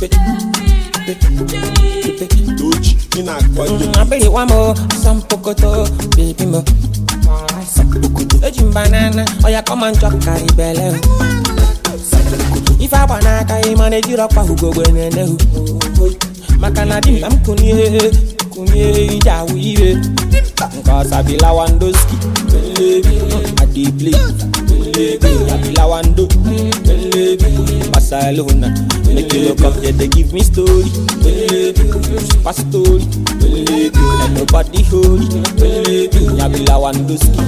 Doji, ị na-akọ ihe. abịrị nwa m asampokoto bebi m eji m banana ọya kọma njọ karị bele ife agba n'aka ị mana ejiri ọkwa ugogbe na-enehu maka na di m ka m kunie kunie ije awụ ire nke ọsa bilawandoski adibli abilawando Barcelona make you look up yeah, they give me story super story and nobody holy abilawandoski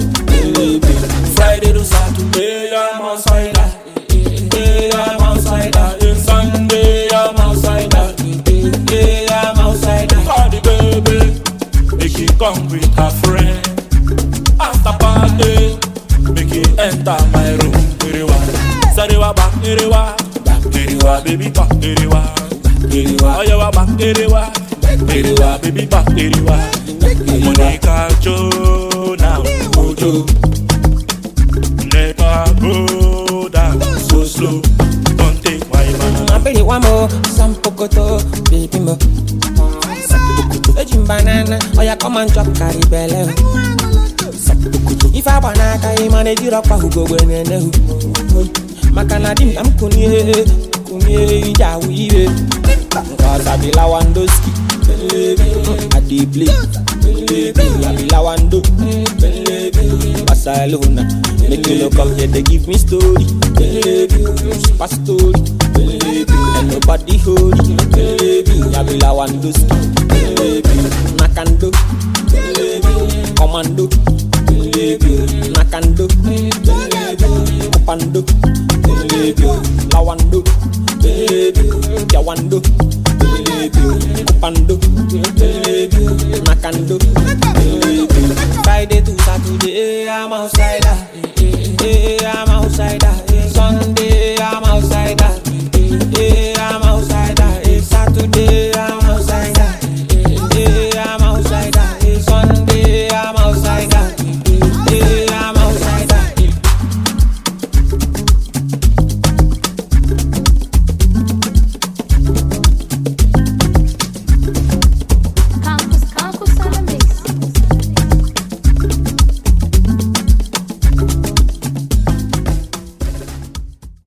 Friday to Saturday, I'm outside. Hey, I'm outside. In Sunday, I'm outside. Hey, I'm outside. Call the baby, make it come with her friend. After party, make it enter my room. Iriwa, Sariwa back, Iriwa, Iriwa, baby back, Iriwa, Iriwa, Oyawa back, Iriwa, Iriwa, baby back, Iriwa. Monica Joe now, Ojo. Never go down so slow. Don't take my man. abịrị nwa m asampokoto bebi m eji m banana ọya kọma njọ karị bele ife agba n'aka ị mana ejiri ọkwa ugogbe na-enehu maka na di m ka m kunie kunie ije awụ ire nke ọsa bilawandoski adibli abilawando Barcelona make you look up yeah they give me story super story and nobody holy abilawandoski nakando commando nakando kupando lawando yawando kupando nakando Friday to Saturday I'm outside